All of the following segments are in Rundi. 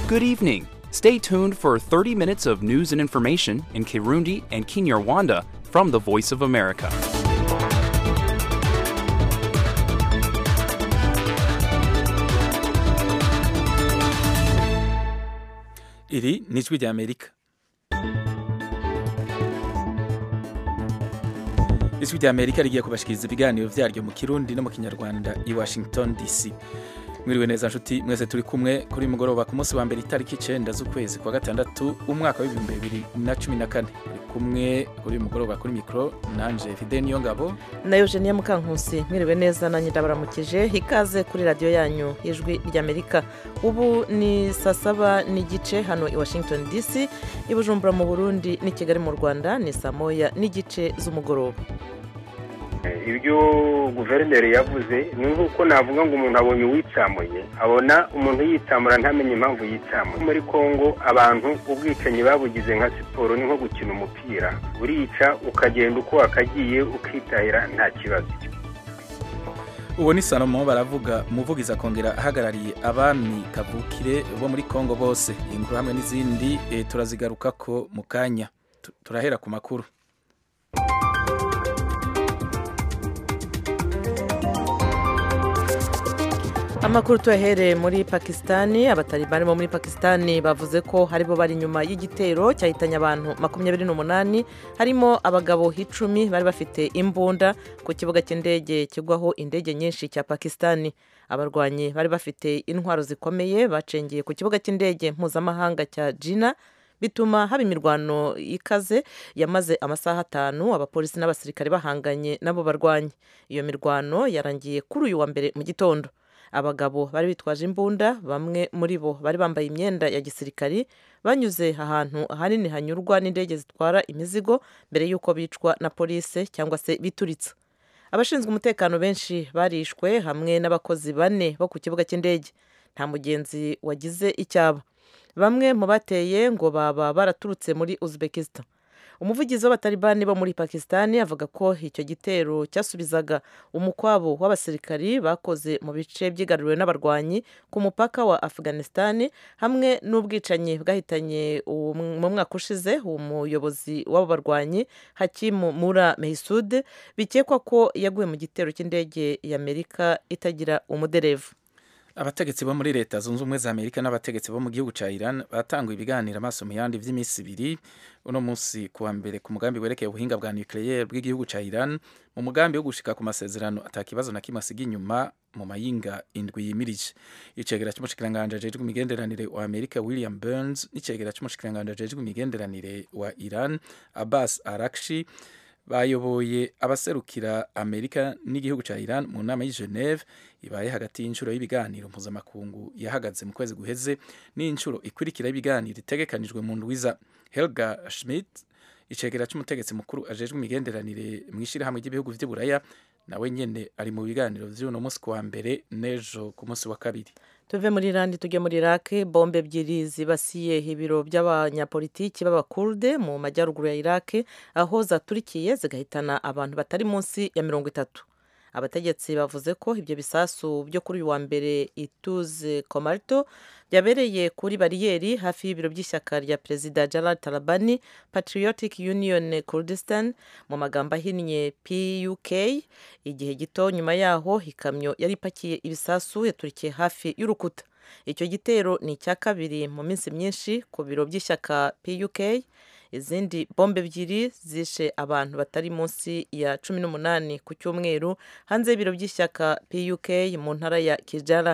Good evening. Stay tuned for 30 minutes of news and information in Kirundi and Kinyarwanda from the Voice of America. iri ni ijwi ry'amerika ijwi ry'amerika rigiye kubashikiriza ibiganiro vyaryo mu kirundi no mu kinyarwanda i washington dc mwiriwe neza nshuti mwese turi kumwe kuri uyu mugoroba ku munsi wa mbere itariki icenda z'ukwezi kwa gatandatu umwaka w'ibihumbi bibiri na cumi na kane turi kumwe kuri uyu mugoroba kuri mikoro nanje fide niyo ngabo na eugenia mukankusi mwiriwe neza nanjye ndabaramukije ikaze kuri radiyo yanyu ijwi ry'amerika ubu ni saa saba n'igice hano i washington dc i bujumbura mu burundi n'i kigali mu rwanda ni saa moya n'igice z'umugoroba ibyo guverineri yavuze ni nk'uko navuga ngo umuntu abonye uwitsamuye abona umuntu yitsamura ntamenye impamvu yitsamuye muri congo abantu ubwicanyi babugize nka siporo ni nko gukina umupira urica ukagenda uko wakagiye ukitahira nta kibazo uwo ni salomo baravuga umuvugizi akongera ahagarariye abami kavukire bo muri congo bose iyi nkuru hamwe n'izindi eh, turazigarukako mu kanya Tu- turahera ku makuru amakuru tuyahereye muri pakisitani abatalibani bo muri pakisitani bavuze ko haribo bari inyuma y'igitero cyahitanye abantu makumyabiri n'umunani harimo abagabo icumi bari bafite imbunda ku kibuga cy'indege kigwaho indege nyinshi cya pakisitani abarwanyi bari bafite intwaro zikomeye bacengeye ku kibuga cy'indege mpuzamahanga cya jina bituma haba imirwano ikaze yamaze amasaha atanu abapolisi n'abasirikare bahanganye n'abo barwanyi iyo mirwano yarangiye kuri uyu wa mbere mu gitondo abagabo bari bitwaje imbunda bamwe muri bo bari bambaye imyenda ya gisirikari banyuze ahantu ahanini hanyurwa n'indege zitwara imizigo mbere y'uko bicwa na polisi cyangwa se bituritsa abashinzwe umutekano benshi barishwe hamwe n'abakozi bane bo ku kibuga cy'indege nta mugenzi wagize icyaba bamwe mu bateye ngo baba baraturutse muri uzbekistan umuvugizi w'abatalibani bo muri pakisitani avuga ko icyo gitero cyasubizaga umukwabo w'abasirikari bakoze mu bice byigaruriwe n'abarwanyi ku mupaka wa afghanistan hamwe n'ubwicanyi bwahitanye uwo mu mwaka ushize umuyobozi w'abo barwanyi hakimu mura mehisud bikekwa ko yaguye mu gitero cy'indege y'amerika itagira umuderevu abategetsi bo muri leta zunze ubumwe za amerika n'abategetsi bo mu gihugu cya iran batanguye ibiganiro amaso mu yandi by'iminsi ibiri uno munsi ku wa mbere ku mugambi werekeye ubuhinga bwa nucleaire bw'igihugu cya iran mu mugambi wo gushika ku masezerano atakibazo na kimwe asiga inyuma mu mayinga indwi yimirije icegera cy'umushikiranganji ajejwe imigenderanire wa amerika william burns n'icegera cy'umushikiranganji ajejwe imigenderanire wa iran abbas arakshi bayoboye abaserukira amerika n'igihugu cya iran mu nama y'i geneve ibaye hagati y'inshuro y'ibiganiro mpuzamakungu yahagaze mu kwezi guheze n'inshuro ikurikira y'ibiganiro itegekanijwe mu ndwiza helga schmidt icegera cy'umutegetsi mukuru ajejwe imigenderanire mu ishyirahamwe ry'ibihugu vy'uburaya nawe nyene ari mu biganiro vy'uno munsi ku wa mbere n'ejo ku munsi wa kabiri tuve muri irani tujye muri iraki bombe ebyiri zibasiye ibiro by'abanyapolitiki b'abakurde mu majyaruguru ya iraki aho zaturikiye zigahitana abantu batari munsi ya mirongo itatu abategetsi bavuze ko ibyo bisasu byo kuri uyu wa mbere ituze komarito byabereye kuri bariyeri hafi y'ibiro by'ishyaka rya perezida Jalal Talabani Patriotic Union Kurdistan mu magambo ahinnye PUK igihe gito nyuma yaho ikamyo yari ipakiye ibisasu yaturikiye hafi y'urukuta icyo gitero ni icya kabiri mu minsi myinshi ku biro by'ishyaka PUK izindi bombe ebyiri zishe abantu batari munsi ya cumi n'umunani ku cyumweru hanze y'ibiro by'ishyaka PUK mu ntara ya Kijara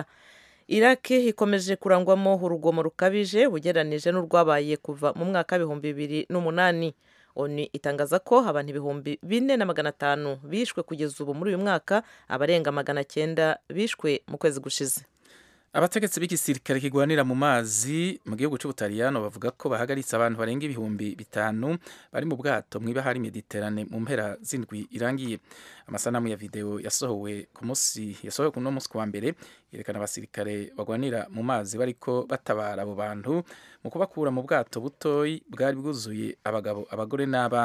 iraki ikomeje kurangwamo urugomo rukabije ugereranije n'urwabaye kuva mu mwaka w'ibihumbi bibiri n'umunani oni itangaza ko abantu ibihumbi bine na magana atanu bishwe kugeza ubu muri uyu mwaka abarenga magana cyenda bishwe mu kwezi gushize abategetsi b'igisirikare kigwanira mu mazi mu gihugu cy'ubutaliyano bavuga ko bahagaritse abantu barenga ibihumbi bitanu bari mu bwato mu ibahari mediterane mu mpera z'indwi irangiye amasanamu ya videwo yasohowe ku munsi yasohowe ku no munsi ku wa mbere yerekana abasirikare bagwanira mu mazi bariko batabara abo bantu mu kubakura mu bwato butoyi bwari bwuzuye abagabo abagore n'abana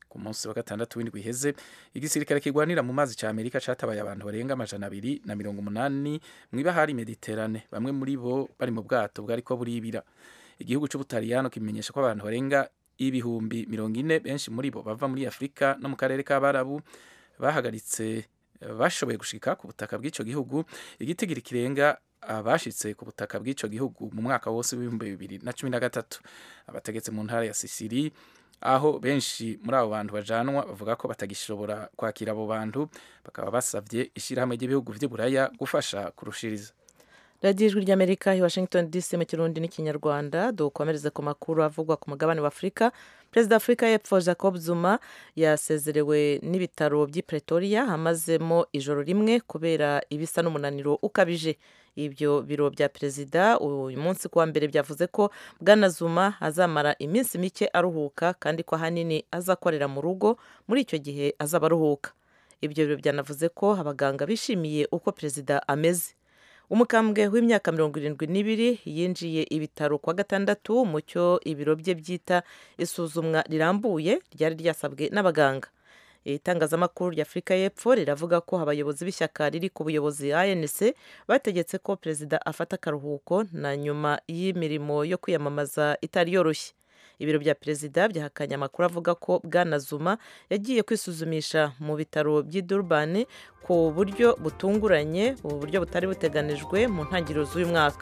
ku munsi wa gatandatu w'indwi iheze igisirikare kirwanira mu mazi ca amerika catabaye abantu barenga amajana abiri na mirongo umunani mw'ibahari mediterane bamwe muri bo bari mu bwato bwariko buribira igihugu c'ubutaliyano kimenyesha ko abantu barenga ibihumbi mirongo ine benshi muri bo bava muri afurika no mu karere k'abarabu bahagaritse bashoboye gushika ku butaka bw'ico gihugu igitigiri kirenga abashitse ku butaka bw'ico gihugu mu mwaka wose w'ibihumbi bibiri na cumi na gatatu abategetsi mu ntara ya sisiri aho benshi muri abo bantu bajanwa bavuga ko batagishobora kwakira abo bantu bakaba basavye ishirahamwe ry'ibihugu vy'iburaya gufasha kurushiriza radiyo ijwi ry'amerika i washington dc mu kirundi n'ikinyarwanda dukomereze ku makuru avugwa ku mugabane wa afurika perezida wa afurika y'epfo jacob zuma yasezerewe n'ibitaro by'i pretoria amazemo ijoro rimwe kubera ibisa n'umunaniro ukabije ibyo biro bya perezida uyu munsi kuwa mbere byavuze ko bwana zuma azamara iminsi mike aruhuka kandi ko ahanini azakorera mu rugo muri icyo gihe azaba aruhuka ibyo biro byanavuze ko abaganga bishimiye uko perezida ameze umukambwe w'imyaka mirongo irindwi n'ibiri yinjiye ibitaro kwa gatandatu mu cyo ibiro bye byita isuzumwa rirambuye ryari ryasabwe n'abaganga itangazamakuru rya afurika y'epfo riravuga ko abayobozi b'ishyaka riri ku buyobozi anc bategetse ko perezida afata akaruhuko na nyuma y'imirimo yo kwiyamamaza itari yoroshye ibiro bya perezida byahakanye amakuru avuga ko bwana zuma yagiye kwisuzumisha mu bitaro by'i durban ku buryo butunguranye ubu buryo butari buteganijwe mu ntangiriro z'uyu mwaka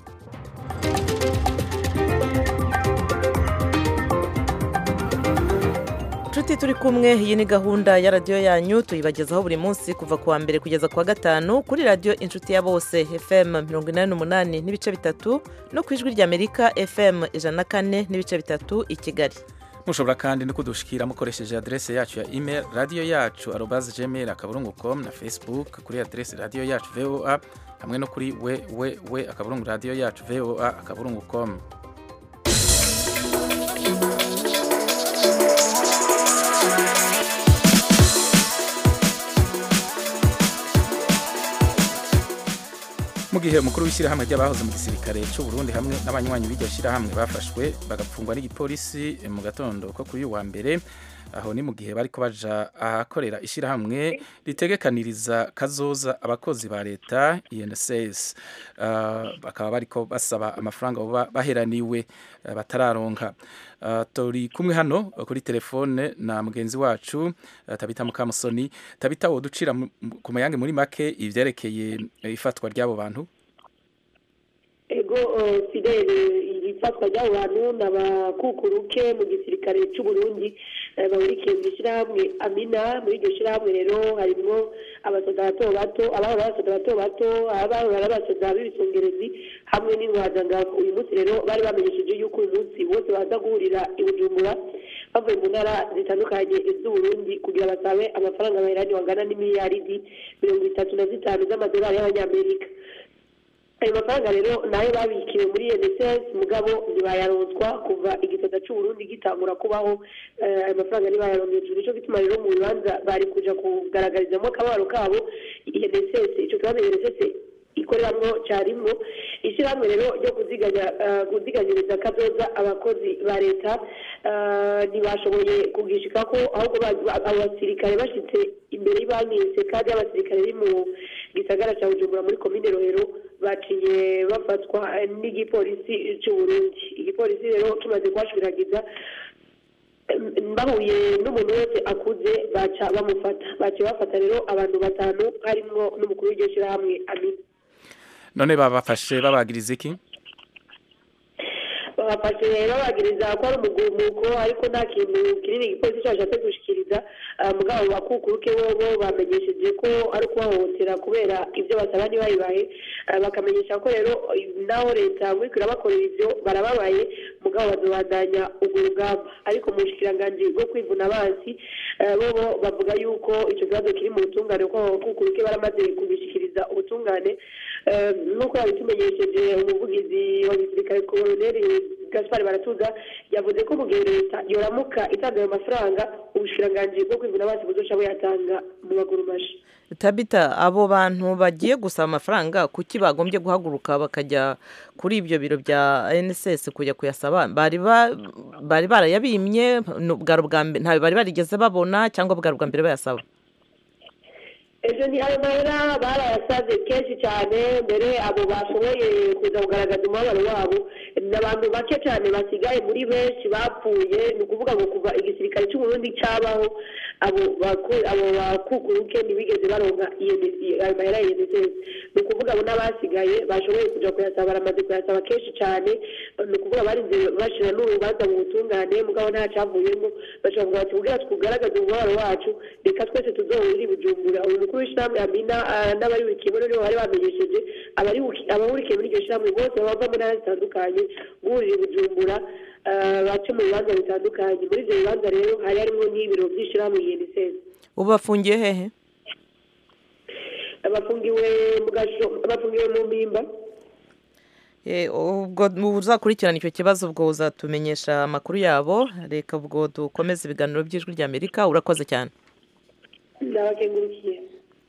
inshuti turi kumwe iyi ni gahunda ya radiyo yanyu tuyibagezaho buri munsi kuva ku wa mbere kugeza ku wa gatanu kuri radiyo inshuti ya bose fm mirongo inani n'umunani n'ibice bitatu no ku ijwi ry'amerika fm ijana na kane n'ibice bitatu i kigali mushobora kandi no kudushikira mukoresheje adrese yacu ya email radiyo yacu arobaze gmail akaburungu com na facebook kuri adrese radiyo yacu voa hamwe no kuri www akaburungu radiyo yacu voa akaburungu com mu gihe umukuru w'ishyirahamwe ry'abahoze mu gisirikare cy'u Burundi hamwe n'abanywanyi b'iryo shyirahamwe bafashwe bagapfungwa n'igipolisi mu gatondo ko kuri uyu wa mbere aho ni mu gihe bariko baja ahakorera ishyirahamwe ritegekaniriza kazoza abakozi ba leta INSS uh, bakaba bariko basaba amafaranga baba baheraniwe uh, batararonka uh, turi kumwe hano kuri telefone na mugenzi wacu uh, Tabita Mukamusoni Tabita woducira ku mayange muri make ivyerekeye ifatwa ry'abo bantu ego fidele ifatwa ry'abo bantu n'abakukuruke mu gisirikare cy'u Burundi bahurikiye mu ishyirahamwe amina muri iryo shyirahamwe rero harimo abasoda bato bato abahora abasoda bato bato abahora abasoda b'ibisongerezi hamwe n'intwazangabo uyu munsi rero bari bamenyesheje yuko uyu munsi bose baza guhurira i bujumbura bavuye mu ntara zitandukanye z'uburundi kugira basabe amafaranga baherani wangana n'imiliyaridi mirongo itatu na zitanu z'amadolari y'abanyamerika ayo mafaranga rero nayo babikiwe muri NSS mugabo ntibayaronswa kuva igisata cy'uburundi gitangura kubaho ayo mafaranga ntibayaronkejwe nico gituma rero mu bibanza bari kuja kugaragarizamo akabaro kabo NSS ico kibazo NSS ikoreramwo carimwo ishyirahamwe rero ryo kuziganya kuziganyiriza kazoza abakozi ba leta ntibashoboye kugishikako ahubwo abo basirikare bashitse imbere y'ibanki sekadi y'abasirikare biri mu gisagara ca bujumbura muri komine rohero baciye bafatwa n'igipolisi cy'uburundi igipolisi rero kimaze kuhashwiragiza bahuye n'umuntu wese akuze baca bamufata baciye bafata rero abantu batanu harimwo n'umukuru w'iryo shyirahamwe amina none babafashe babagiriza iki babafashe babagiriza ko ari umugumuko ariko nta kintu kinini igipolisi cyashatse gushikiriza mugabo bakukuruke bobo bamenyesheje ko ari kubahohotera kubera ibyo basaba ntibayibahe bakamenyesha ko rero naho leta ngo irabakorera ibyo barababaye mugabo bazobandanya urwo rugamba ariko mu bushikiranganji bwo kwivuna abansi bobo bavuga yuko icyo kibazo kiri mu butungane ko abakukuruke baramaze kubishikiriza ubutungane nk'uko yabitumenyesheje umuvugizi wa gisirikare koloneli gaspar baratuza yavuze ko mu gihe leta yoramuka itanga ayo mafaranga ubushiranganji bwo kwivuna amazi buzoca buyatanga mu maguru mashi tabita abo bantu bagiye gusaba amafaranga kuki bagombye guhaguruka bakajya kuri ibyo biro bya nss kujya kuyasaba bari ba- bari barayabimye ni ubwari ubwa mbere ntawe bari barigeze babona cyangwa bwari ubwa mbere bayasaba ejo ni ayo mahera barayasaze kenshi cyane mbere abo bashoboye kuza kugaragaza umubabaro wabo ni abantu bake cyane basigaye muri benshi bapfuye ni ukuvuga ngo kuva igisirikare cy'uburundi cyabaho abo baku- abo bakukuruke ntibigeze baronka iyo ni- ayo mahera ya UNSS ni ukuvuga abo n'abasigaye bashoboye kuja kuyasaba baramaze kuyasaba kenshi cyane ni ukuvuga barinze bashira n'urubanza mu butungane mugabo nta cyavuyemo bashobora kuvuga bati kugira tugaragaze umubabaro wacu reka twese tuzohurire i bujumbura uyu mukuru w'ishyirahamwe amina ah, n'abari buri kimwe nibo bari bamenyesheje abari buki- abahurikiye muri iryo shyirahamwe bose bava mu ntara zitandukanye guhurira i bujumbura ah, bace mu bibanza bitandukanye muri ibyo bibanza rero hari harimo n'ibiro by'ishyirahamwe unicef ubu bafungiye hehe bafungiwe mu gasho bafungiwe mu mpimba Eh, ubwo uzakurikirana icyo kibazo ubwo uzatumenyesha amakuru yabo reka ubwo dukomeze ibiganiro by'ijwi rya amerika urakoze cyane ndabakengurukiye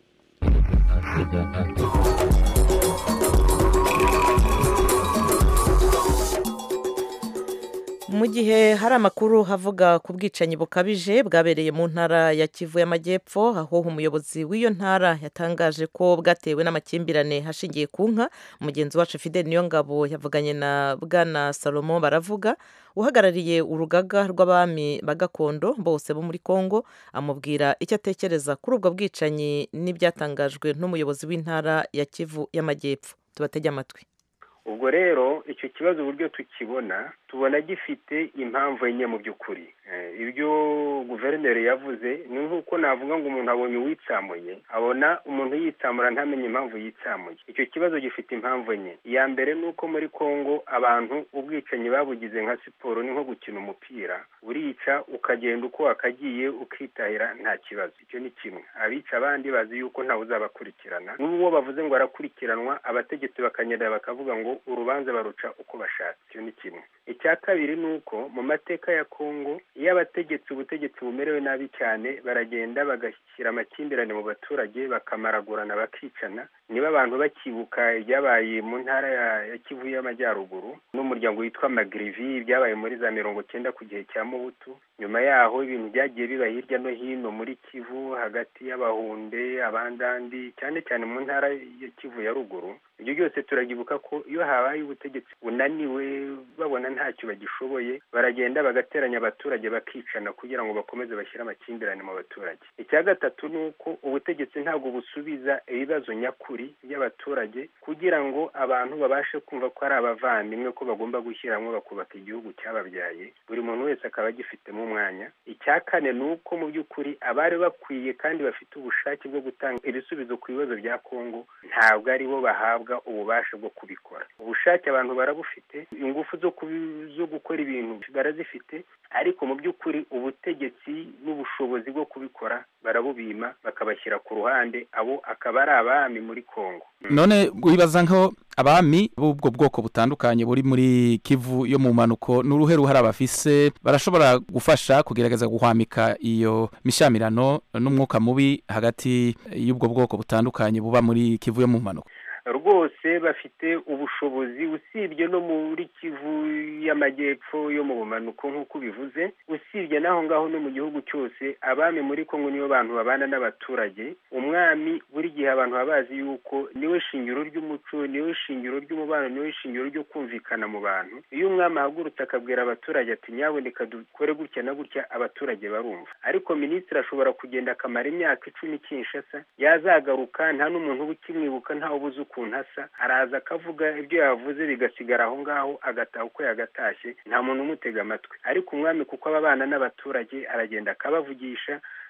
mu gihe hari amakuru havuga ku bwicanyi bukabije bwabereye mu ntara ya kivu y'amajyepfo aho umuyobozi w'iyo ntara yatangaje ko bwatewe n'amakimbirane hashingiye ku nka mugenzi wacu fidel niyongabo yavuganye na bwana salomo baravuga uhagarariye urugaga rw'abami ba gakondo bose bo muri congo amubwira icyo atekereza kuri ubwo bwicanyi n'ibyatangajwe n'umuyobozi w'intara ya kivu y'amajyepfo tubatege amatwi ubwo rero icyo kibazo uburyo tukibona tubona gifite impamvu enye mu by'ukuri Eh, ibyo guverineri yavuze ni nk'uko navuga ngo umuntu abonye uwitsamuye abona umuntu yitsamura ntamenye impamvu yitsamuye icyo kibazo gifite impamvu enye iya mbere ni uko muri congo abantu ubwicanyi babugize nka siporo ni nko gukina umupira urica ukagenda uko wakagiye ukitahira nta kibazo icyo ni kimwe abica abandi bazi yuko ntawe uzabakurikirana n'uwo bavuze ngo arakurikiranwa abategetsi bakanyerera bakavuga ngo urubanza baruca uko bashatse icyo ni kimwe icya kabiri ni uko mu mateka ya kongo iyo abategetsi ubutegetsi bumerewe nabi cyane baragenda bagashyira amakimbirane mu baturage bakamaragurana bakicana niba abantu bakibuka ibyabaye mu ntara ya, ya kivu y'amajyaruguru n'umuryango witwa magrivi byabaye muri za mirongo cyenda ku gihe cya mubutu nyuma yaho ibintu byagiye biba hirya no hino muri kivu hagati y'abahunde abandandi cyane cyane mu ntara ya kivu ya ruguru ibyo byose turagibuka ko iyo habaye ubutegetsi bunaniwe babona ntacyo bagishoboye baragenda bagateranya abaturage bakicana kugira ngo bakomeze bashyire amakimbirane mu baturage icya gatatu ni uko ubutegetsi ntabwo busubiza ibibazo nyakuri by'abaturage kugira ngo abantu babashe kumva ko ari abavandimwe ko bagomba gushyira hamwe bakubaka igihugu cyababyaye buri muntu wese akaba agifitemo umwanya icya kane ni uko mu by'ukuri abari bakwiye kandi bafite ubushake bwo gutanga ibisubizo ku bibazo bya kongo ntabwo ari bo bahabwa ububasha bwo kubikora ubushake abantu barabufite ingufu zo kubi- zo gukora ibintu barazifite ariko mu by'ukuri ubutegetsi n'ubushobozi bwo kubikora barabubima bakabashyira ku ruhande abo akaba ari abami muri kongo none wibaza nko abami b'ubwo bwoko butandukanye buri muri kivu yo mu mpanuko n'uruhe ruhare bafise barashobora gufasha kugerageza guhwamika iyo mishamirano n'umwuka mubi hagati y'ubwo bwoko butandukanye buba muri kivu yo mu mpanuko rwose bafite ubushobozi usibye no muri kivu y'amajyepfo yo mu bumanuko nk'uko ubivuze usibye n'aho ngaho no mu gihugu cyose abami muri kongo nibo bantu babana n'abaturage umwami buri gihe abantu baba bazi yuko niwe shingiro ry'umuco niwe shingiro ry'umubano niwe shingiro ryo kumvikana mu bantu iyo umwami ahagurutse akabwira abaturage ati nyaboneka dukore gutya na gutya abaturage barumva ariko minisitiri ashobora kugenda akamara imyaka icumi kinshasa yazagaruka nta n'umuntu uba ukimwibuka ntawe ubuze ukuntu asa araza akavuga ibyo yavuze bigasigara aho ngaho agataha uko yagatashye nta muntu umutega amatwi ariko umwami kuko aba abana n'abaturage aragenda akabavugisha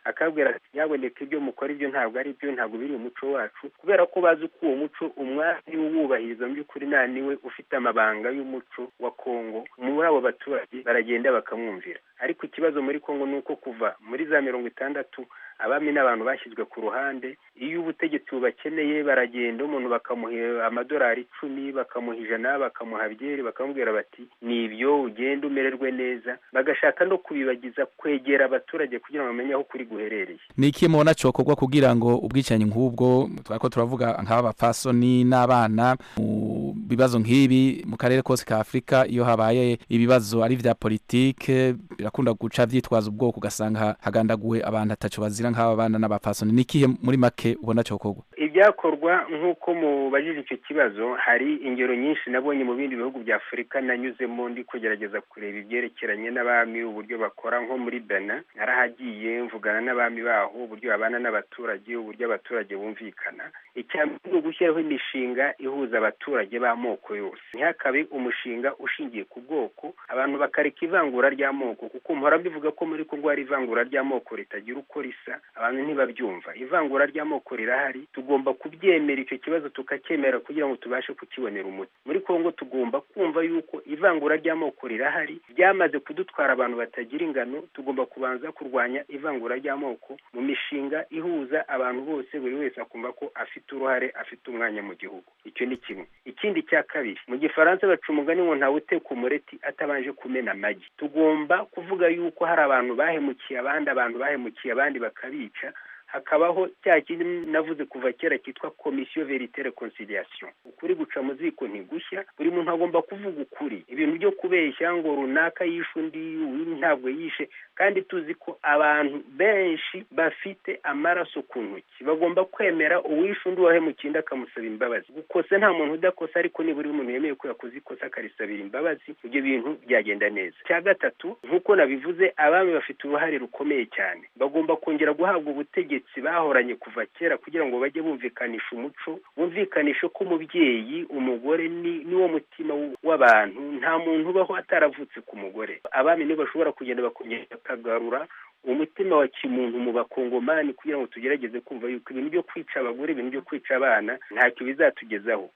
akabwira ati nyaboneka ibyo mukora ibyo ntabwo ari byo ntabwo biri umuco wacu kubera ko bazi ko uwo muco umwami uwubahiriza mu by'ukuri nta niwe ufite amabanga y'umuco wa kongo muri abo baturage baragenda bakamwumvira ariko ikibazo muri kongo ni uko kuva muri za mirongo itandatu abami n'abantu bashyizwe ku ruhande iyo ubutegetsi bubakeneye baragenda umuntu bakamuha amadolari icumi bakamuha ijana bakamuha byeri bakamubwira bati ni ibyo ugenda umererwe neza bagashaka no kubibagiza kwegera abaturage kugira ngo bamenye aho kuri guherereye ni iki mubona cyokorwa kugira ngo ubwicanyi nk'ubwo twari turavuga nk'aba bapfasoni n'abana mu bibazo nk'ibi mu karere kose ka afurika iyo habaye ibibazo ari ibya politike birakunda guca byitwaza ubwoko ugasanga hagandaguwe abantu atacu bazira nk'aba bana n'abapfasoni ni ikihe muri make ubona cyokorwa ibyakorwa nk'uko mubajije icyo kibazo hari ingero nyinshi nabonye mu bindi bihugu bya afurika nanyuzemo ndi kugerageza kureba ibyerekeranye n'abami uburyo bakora nko muri bena narahagiye mvugana n'abami baho uburyo babana n'abaturage uburyo abaturage bumvikana icya mbere ni ugushyiraho imishinga ihuza abaturage b'amoko yose ntihakabe umushinga ushingiye ku bwoko abantu bakareka ivangura ry'amoko kuko mpora mbivuga ko muri kongo hari ivangura ry'amoko ritagira uko risa abantu ntibabyumva ivangura ry'amoko rirahari tugomba kubyemera icyo kibazo tukacyemera kugira ngo tubashe kukibonera umuti muri kongo tugomba kumva yuko ivangura ry'amoko rirahari ryamaze kudutwara abantu batagira ingano tugomba kubanza kurwanya ivangura ry'amoko mu mishinga ihuza abantu bose buri wese akumva ko afite uruhare afite umwanya mu gihugu icyo ni kimwe ikindi cya kabiri mu gifaransa baca umugani ngo ntawe uteka umureti atabanje kumena amagi tugomba kuvuga yuko hari abantu bahemukiye abandi abantu bahemukiye abandi bakabica hakabaho cya kindi navuze kuva kera cyitwa komisiyo verite reconciliation ukuri guca mu ziko ntigushya buri muntu agomba kuvuga ukuri ibintu byo kubeshya ngo runaka yishe undi uyu ntabwo yishe kandi tuzi ko abantu benshi bafite amaraso ku ntoki bagomba kwemera uwishe undi wahemukiye undi akamusaba imbabazi gukosa nta muntu udakosa ariko nibura umuntu yemeye ko yakoze ikosa akarisabira imbabazi ibyo bintu byagenda neza cya gatatu nk'uko nabivuze abami bafite uruhare rukomeye cyane bagomba kongera guhabwa ubutegetsi bahoranye kuva kera kugira ngo bajye bumvikanisha umuco bumvikanishe ko umubyeyi umugore ni niwo mutima w'abantu nta muntu ubaho ataravutse ku mugore abami nibo bashobora kugenda bakongera bakagarura umutima wa kimuntu mu bakongomani kugira ngo tugerageze kumva yuko ibintu byo kwica abagore ibintu byo kwica abana ntacyo bizatugezaho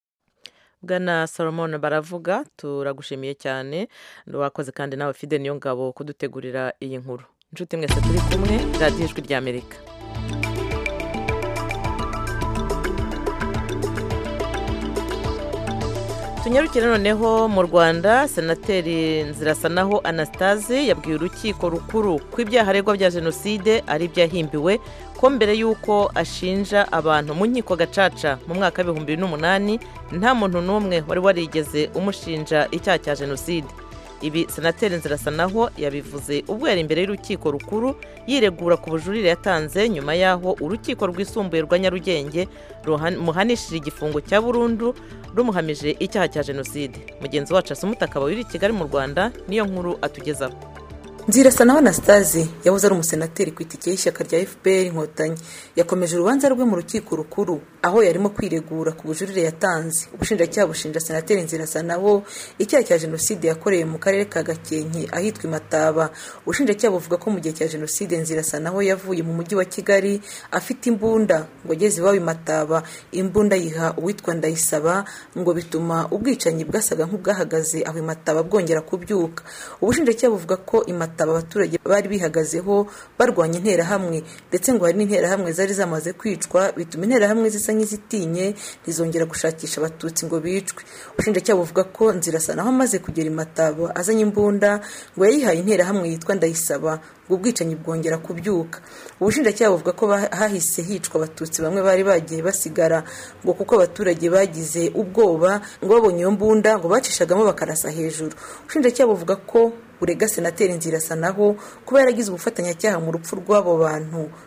bwana solomon baravuga turagushimiye cyane wakoze kandi nawe fide niyo ngabo kudutegurira iyi nkuru inshuti mwese turi kumwe radiyo ijwi ry'amerika tunyarukire noneho mu rwanda senateri nzirasanaho anastase yabwiye urukiko rukuru ko ibyaha aregwa bya jenoside ari ibyahimbiwe ko mbere y'uko ashinja abantu mu nkiko gacaca mu mwaka w'ibihumbi bibiri n'umunani nta muntu n'umwe wari warigeze umushinja icyaha cya jenoside ibi senateri nzirasanaho yabivuze ubwo yari imbere y'urukiko rukuru yiregura ku bujurire yatanze nyuma y'aho urukiko rwisumbuye rwa nyarugenge rumuhanishije igifungo cya burundu rumuhamije icyaha cya jenoside mugenzi wacu asumuta akaba uri i kigali mu rwanda niyo nkuru atugezaho nzirasanaho anastase yahoze ari umusenateri ku itike y'ishyaka rya fpr inkotanyi yakomeje urubanza rwe mu rukiko rukuru aho yarimo kwiregura ku bujurire yatanze ubushinjacyaha bushinja senateri nzirasanaho icyaha cya jenoside yakoreye mu karere ka gakenke ahitwa imataba ubushinjacyaha buvuga ko mu gihe cya jenoside nzirasanaho yavuye mu mujyi wa kigali afite imbunda ngo ageze iwabo imataba imbunda yiha uwitwa ndayisaba ngo bituma ubwicanyi bwasaga nk'ubwahagaze aho imataba bwongera kubyuka ubushinjacyaha buvuga ko imataba abaturage bari bihagazeho barwanya interahamwe ndetse ngo hari n'interahamwe zari zamaze kwicwa bituma interahamwe zisa nk'izitinye ntizongera gushakisha abatutsi ngo bicwe ubushinjacyaha buvuga ko nzirasanaho amaze kugera imataba azanye imbunda ngo yayihaye interahamwe yitwa ndayisaba ngo ubwicanyi bwongera kubyuka ubushinjacyaha buvuga ko hahise hicwa abatutsi bamwe bari bagiye basigara ngo kuko abaturage bagize ubwoba ngo babonye iyo mbunda ngo bacishagamo bakarasa hejuru ubushinjacyaha buvuga ko burega senateri nzirasanaho kuba yaragize ubufatanyacyaha mu rupfu rw'abo bantu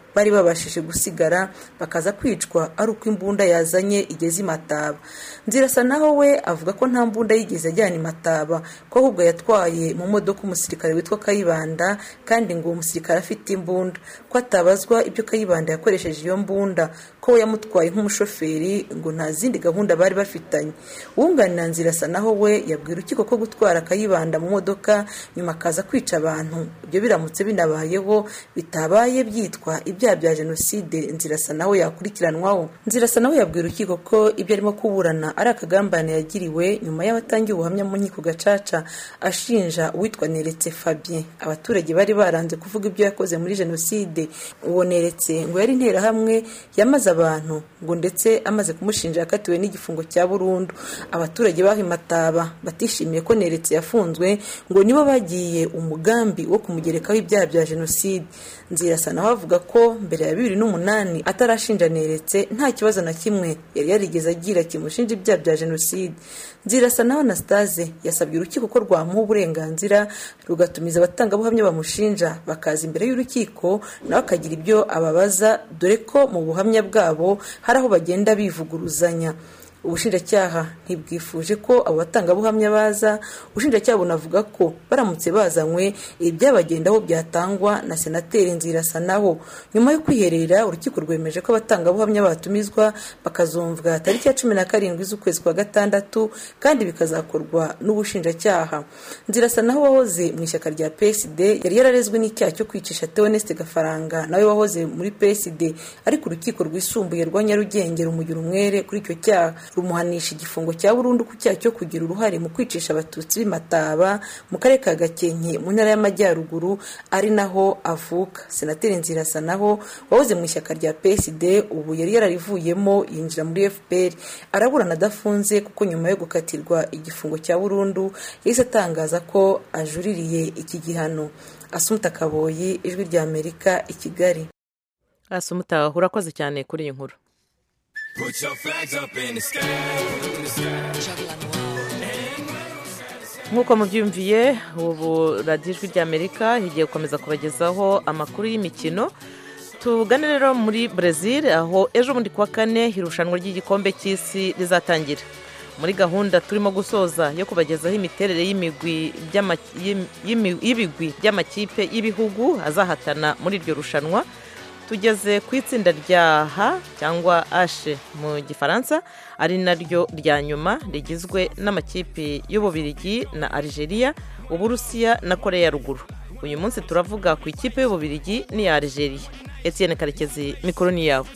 bari babashije gusigara bakaza kwicwa ari uko imbunda yazanye igeze i mataba nzirasa naho we avuga ko nta mbunda yigeze ajyana i mataba ko ahubwo yatwaye mu modoka umusirikare witwa kayibanda kandi ngo uwo musirikare afite imbunda ko atabazwa ibyo kayibanda yakoresheje iyo mbunda ko we yamutwaye nk'umushoferi ngo nta zindi gahunda bari bafitanye uwunganira nzirasa naho we yabwira urukiko ko gutwara kayibanda mu modoka nyuma akaza kwica abantu ibyo biramutse binabayeho bitabaye byitwa ibyaha bya jenoside nzirasa nawe yakurikiranwaho nzirasa nawe yabwira urukiko ko ibyo arimo kuburana ari akagambane yagiriwe nyuma y'abatangiye ubuhamya mu nkiko gacaca ashinja uwitwa neretse fabien abaturage bari baranze kuvuga ibyo yakoze muri jenoside uwo neretse ngo yari interahamwe yamaze abantu ngo ndetse amaze kumushinja yakatiwe n'igifungo cya burundu abaturage baho imataba batishimiye ko neretse yafunzwe ngo nibo bagiye umugambi wo kumugerekaho ibyaha bya jenoside nzirasa nawe avuga ko mbere ya bibiri n'umunani atarashinja neretse nta kibazo na kimwe yari yarigeze agira kimushinja ibyaha bya jenoside nzirasa nawe anastase yasabye urukiko ko rwamuha uburenganzira rugatumiza abatangabuhamya bamushinja bakaza imbere y'urukiko nawe akagira ibyo ababaza dore ko mu buhamya bwabo hari aho bagenda bivuguruzanya ubushinjacyaha ntibwifuje ko abo batangabuhamya baza ubushinjacyaha bunavuga ko baramutse bazanywe ibyabagendaho byatangwa na senateri nzirasa naho nyuma yo kwiherera urukiko rwemeje ko abatangabuhamya batumizwa bakazumvwa tariki ya cumi na karindwi z'ukwezi kwa gatandatu kandi bikazakorwa n'ubushinjacyaha nzirasa naho wahoze mu ishyaka rya psd yari yararezwe n'icyaha cyo kwicisha teoneste gafaranga nawe wahoze muri psd ariko urukiko rwisumbuye rwa nyarugenge rumugira umwere kuri icyo cyaha rumuhanisha igifungo cya burundu ku cyaha cyo kugira uruhare mu kwicisha abatutsi b'imataba mu karere ka gakenke mu ntara y'amajyaruguru ari naho avuka senateri nzirasa naho wahoze mu ishyaka rya psd ubu yari yararivuyemo yinjira muri fpr araburana adafunze kuko nyuma yo gukatirwa igifungo cya burundu yahise atangaza ko ajuririye iki gihano asumuta kaboyi ijwi rya amerika i kigali asumuta urakoze cyane kuri iyi nkuru Put your flags up in the sky. In the sky. nk'uko mubyumviye ubu radiyo ijwi ry'amerika igiye gukomeza kubagezaho amakuru y'imikino tugane rero muri brezil aho ejo bundi kuwa kane irushanwa ry'igikombe cy'isi rizatangira muri gahunda turimo gusoza yo kubagezaho imiterere y'imigwi by'ama- y'im- y'imi- y'ibigwi by'amakipe y'ibihugu azahatana muri iryo rushanwa tugeze ku itsinda rya H cyangwa H mu gifaransa ari naryo rya nyuma rigizwe n'amakipe y'ububirigi na Algeria uburusiya na korea ya ruguru uyu munsi turavuga ku ikipe y'ububirigi n'iya Algeria Etienne Karekezi mikoro ni yawe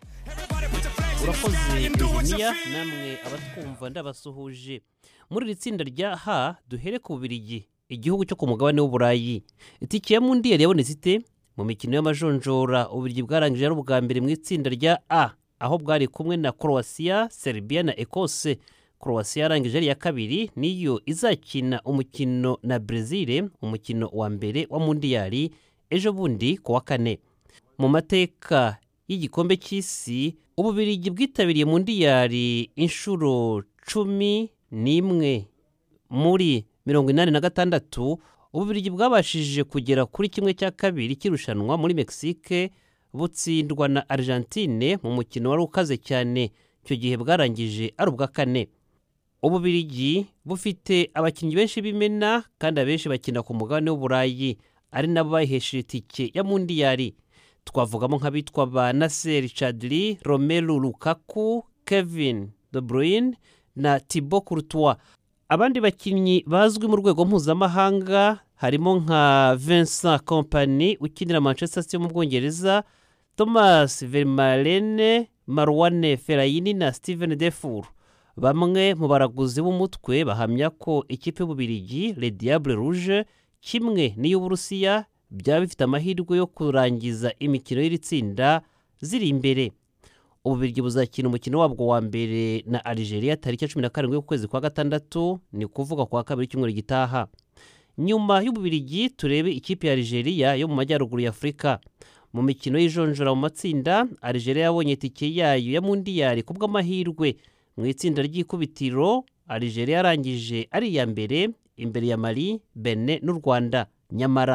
urakoze Virginia namwe abatwumva ndabasuhuje muri iri tsinda rya H duhere ku bubirigi igihugu cyo ku mugabane w'uburayi itike ya mundiyari yabonetse ite mu mikino y'amajonjora ububirigi bwarangije ari ubwa mbere mu itsinda rya A aho bwari kumwe na Croatia, Serbia na Ecosse Croatia yarangije ari iya kabiri niyo izakina umukino na Brazil umukino wa mbere wa mundiyari ejo bundi ku wa kane mu mateka y'igikombe cy'isi ububirigi bwitabiriye mundiyari inshuro cumi n'imwe muri mirongo inani na gatandatu ububirigi bwabashije kugera kuri kimwe cya kabiri cy'irushanwa muri mexique butsindwa na argentine mu mukino wari ukaze cyane icyo gihe bwarangije ari ubwa kane ububirigi bufite abakinnyi benshi b'imena kandi abenshi bakina ku mugabane w'uburayi ari nabo bayihesheje itike ya mundiyari twavugamo nk'abitwa ba nasser chadli romelu lukaku kevin de bruyne na thibaut courtois abandi bakinnyi bazwi mu rwego mpuzamahanga harimo nka vincent company ukinira manchester city yo mu bwongereza thomas vermaelen marwane ferayini na steven defour bamwe mu baraguzi b'umutwe bahamya ko ikipe y'ububirigi le diable rouge kimwe n'iy'uburusiya byaba bifite amahirwe yo kurangiza imikino y'iri tsinda ziri imbere ububirigi buzakina umukino wabwo wa mbere na algeria tariki ya cumi na karindwi y'ukwezi kwa gatandatu ni ukuvuga kwa kabiri cyumweru gitaha nyuma y'ububirigi turebe ikipe ya algeria yo mu majyaruguru ya afurika mu mikino y'ijonjora mu matsinda algeria yabonye itike yayo ya mundiyari ku bw'amahirwe mu itsinda ry'ikubitiro algeria yarangije ari iya mbere imbere ya mali bene n'u rwanda nyamara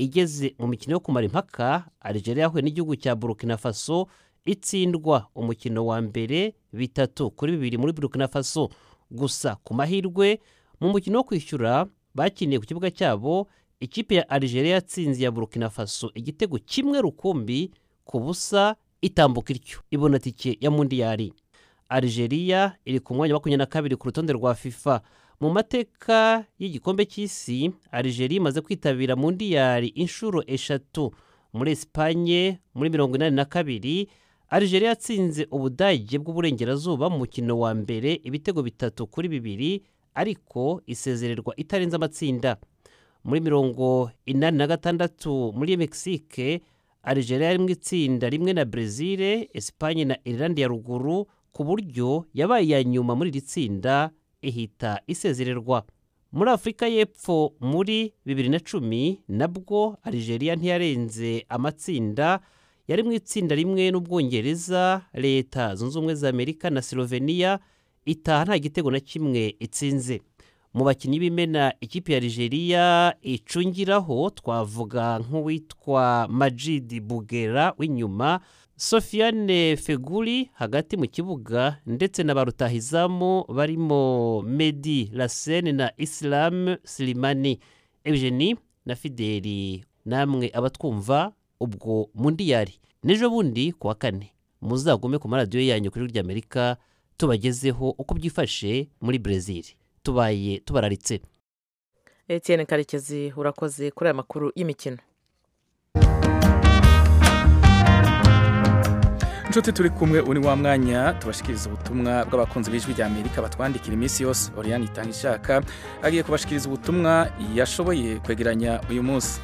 igeze mu mikino yo kumara impaka Algeria yahuye n'igihugu cya Burkina Faso itsindwa umukino wa mbere bitatu kuri bibiri muri Burkina Faso gusa ku mahirwe mu mukino wo kwishyura bakiniye ku kibuga cyabo ikipe ya Algeria yatsinze ya Burkina Faso igitego kimwe rukumbi ku busa itambuka ityo ibona tike ya mundiyari Algeria iri ku mwanya wa makumyabiri na kabiri ku rutonde rwa FIFA mu mateka y'igikombe cy'isi Algeria imaze kwitabira mundiyari inshuro eshatu muri Espanye muri mirongo inani na kabiri Algeria yatsinze ubudage bw'uburengerazuba mu mukino wa mbere ibitego bitatu kuri bibiri ariko isezererwa itarenze amatsinda muri mirongo inani na gatandatu muri Mexique Algeria yari mu itsinda rimwe na Brezil Espanye na Irlande ya ruguru ku buryo yabaye iya nyuma muri iri tsinda ihita isezererwa muri afurika y'epfo muri bibiri na cumi nabwo Algeria ntiyarenze amatsinda yari mu itsinda rimwe n'ubwongereza leta zunze ubumwe za amerika na slovenia itaha nta gitego na kimwe itsinze mu bakinnyi b'imena ikipe ya Algeria icungiraho twavuga nk'uwitwa Majid Bugera w'inyuma Sofiane Feguli hagati mu kibuga ndetse na ba rutahizamu barimo Medi Lassene na Islam Slimani Eugenie na Fideli namwe abatwumva ubwo mundiyari n'ejo bundi ku wa kane muzagume ku maradiyo yanyu kuri ry'Amerika tubagezeho uko byifashe muri Brezil tubaye tubararitse Etienne karekezi urakoze kuri aya makuru y'imikino inshuti turi kumwe uri wa mwanya tubashikiriza ubutumwa bw'abakunzi b'ijwi rya amerika batwandikira iminsi yose oriyani itanga ishaka agiye kubashikiriza ubutumwa yashoboye kwegeranya uyu munsi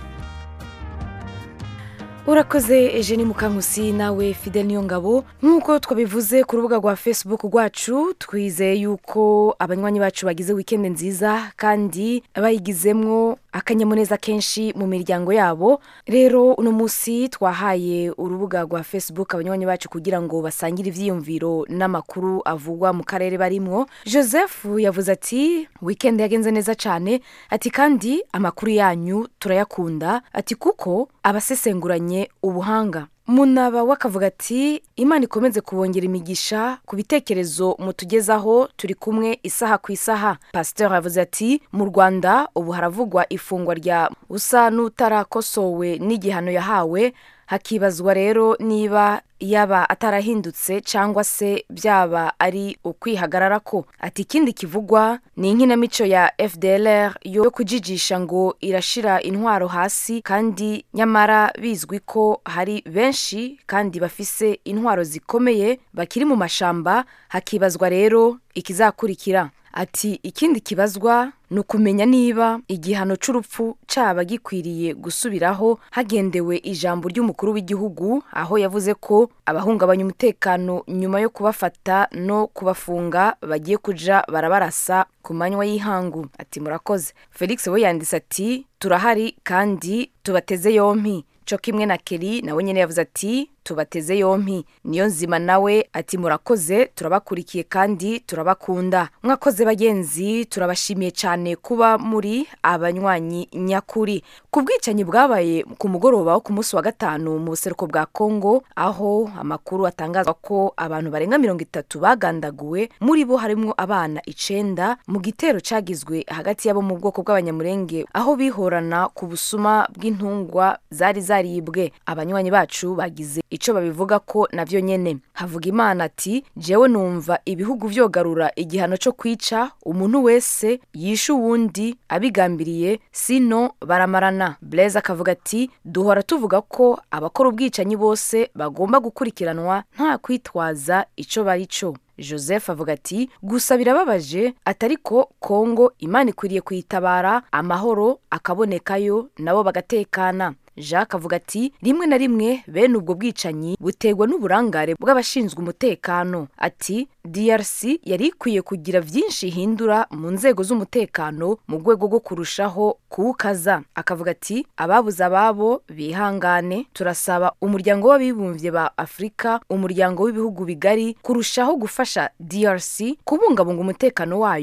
urakoze Eugenie mukankusi nawe fidel niyongabo nk'uko twabivuze ku rubuga rwa facebook rwacu twizeye yuko abanywanyi bacu bagize wikendi nziza kandi bayigizemwo akanyamuneza kenshi mu miryango yabo rero uno munsi twahaye urubuga rwa facebook abanywanyi bacu kugira ngo basangire ibyiyumviro n'amakuru avugwa mu karere barimwo joseph yavuze ati wikendi yagenze neza cyane ati kandi amakuru yanyu turayakunda ati kuko abasesenguranye ubuhanga munaba wakavuga ati imana ikomeze kubongera imigisha ku bitekerezo mutugezaho turi kumwe isaha ku isaha pasiteri yavuze ati mu rwanda ubu haravugwa ifungwa rya usa n'utarakosowe n'igihano yahawe hakibazwa rero niba yaba atarahindutse cyangwa se byaba ari ukwihagarara ko ati ikindi kivugwa ni inkinamico ya fdlr yo kujijisha ngo irashira intwaro hasi kandi nyamara bizwi ko hari benshi kandi bafise intwaro zikomeye bakiri mu mashamba hakibazwa rero ikizakurikira ati ikindi kibazwa ni ukumenya niba igihano cy'urupfu cyaba gikwiriye gusubiraho hagendewe ijambo ry'umukuru w'igihugu aho yavuze ko abahungabanya umutekano nyuma yo kubafata no kubafunga bagiye kuja barabarasa ku manywa y'ihangu ati murakoze felix we yanditse ati turahari kandi tubateze yompi cyo kimwe na keri nawe nyine yavuze ati tubateze yompi niyo nzima nawe ati murakoze turabakurikiye kandi turabakunda mwakoze bagenzi turabashimiye cyane kuba muri abanywanyi nyakuri ku bwicanyi bwabaye ku mugoroba wo ku munsi wa gatanu mu buseruko bwa kongo aho amakuru atangazwa ko abantu barenga mirongo itatu bagandaguwe muri bo harimo abana icenda mu gitero cyagizwe hagati y'abo mu bwoko bw'abanyamurenge aho bihorana ku busuma bw'intungwa zari zaribwe abanywanyi bacu bagize icyo babivuga ko nabyo nyene havuga imana ati jewe numva ibihugu vyogarura igihano cyo kwica umuntu wese yishe uwundi abigambiriye sino baramarana blaise akavuga ati duhora tuvuga ko abakora ubwicanyi bose bagomba gukurikiranwa nta kwitwaza ico bari cyo joseph avuga ati gusa birababaje atari ko kongo imana ikwiriye kuyitabara amahoro akabonekayo nabo bagatekana jacques avuga ati rimwe na rimwe bene ubwo bwicanyi buterwa n'uburangare bw'abashinzwe umutekano ati drc yari ikwiye kugira byinshi ihindura mu nzego z'umutekano mu rwego rwo kurushaho kuwukaza akavuga ati ababuze ababo bihangane turasaba umuryango w'abibumbye ba afurika umuryango w'ibihugu bigari kurushaho gufasha drc kubungabunga umutekano wayo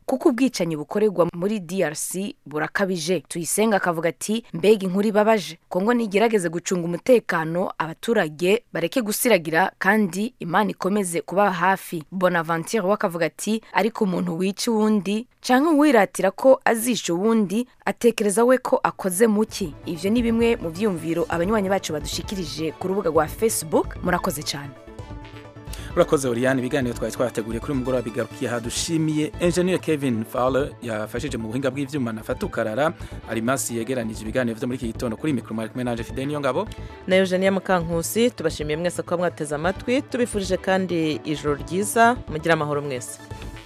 kuko ubwicanyi bukorerwa muri drc burakabije tuyisenga akavuga ati mbega inkuru ibabaje kongo nigerageze gucunga umutekano abaturage bareke gusiragira kandi imana ikomeze kuba hafi bonaventure we akavuga ati ariko umuntu wica uwundi canke uwiratira ko azisha uwundi atekereza we ko akoze muki ivyo ni bimwe mu vyiyumviro abanywanyi bacu badushikirije ku rubuga rwa facebook murakoze cyane urakoze Oriane ibiganiro twari twateguriye kuri mugoroba bigarukiye aha dushimiye engineer Kevin Fowler yafashije mu buhinga bw'ivyuma na Fatukarara Arimasi yegeranije ibiganiro vyo muri iki gitondo kuri micro mwari kumwe nanje Fidel Niyongabo na Eugenia Mukankusi tubashimiye mwese ko mwateze amatwi tubifurije kandi ijoro ryiza mugira amahoro mwese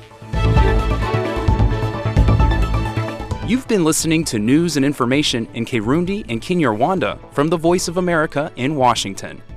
You've been listening to news and information in Kirundi and Kinyarwanda from the Voice of America in Washington.